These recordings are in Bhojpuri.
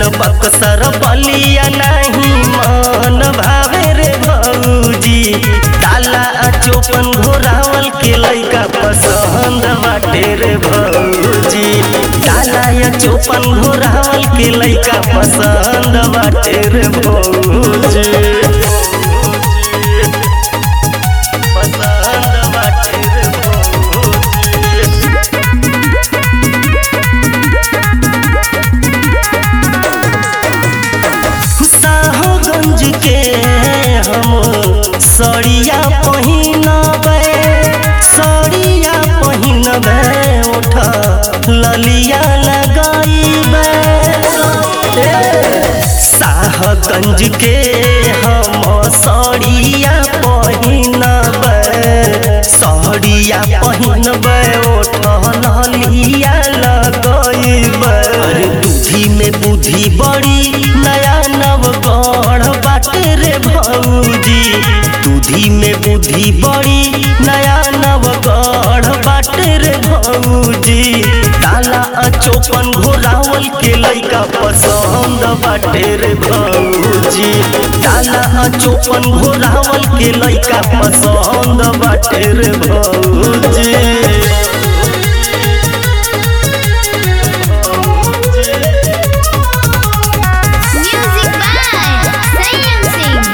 बक्सर बलिया नहीं मन भावे रे भौजी काला चोपन घोरावल के लइका पसंद बाटे रे भौजी काला या चोपन घोरावल के लइका पसंद बाटे रे भौजी पसंद बाटे रे भौजी साहगंज के हम सड़िया पहिनबे सड़िया पहिनबे उठ ललिया लगैबे साहगंज के हम सड़िया पहिनबे सड़िया पहिनबे उठ ललिया लगैबे अरे दूधी में बुद्धि बड़ी नया नवगढ़ बाटे रे भौजी दूधी में बुद्धि बड़ी नया नवगढ़ बाटे रे भौजी काला अचोपन घोरावल के लइका पसंद बाटे रे भौजी काला अचोपन घोरावल के लइका पसंद बाटे रे भौजी Music by Sayam Singh.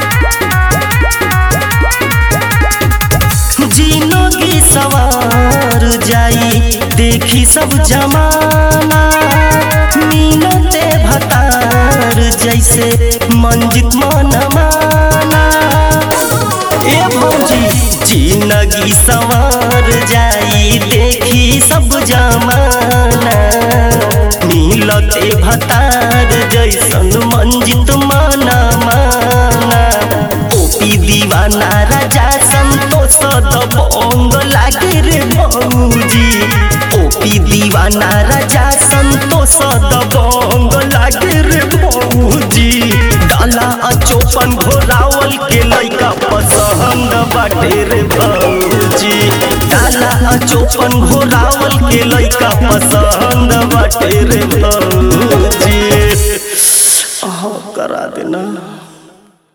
जिंदगी सवार जाई देखी सब जमाना मीनते भतार जैसे मंजित मन माना ए भौजी जिंदगी सवार जाई देखी सब जमाना मिलते भतार जैसन मंजित माना माना ओपी दीवाना राजा संतोष दबंग लागे रे भौजी ओपी दीवाना राजा संतोष दबंग लागे रे भौजी डाला अचोपन घोरावल के लइका पसंद बाटे रे भौजी डाला अचोपन घोरावल के लइका पसंद बाटे रे भौजी अहाँ करा देना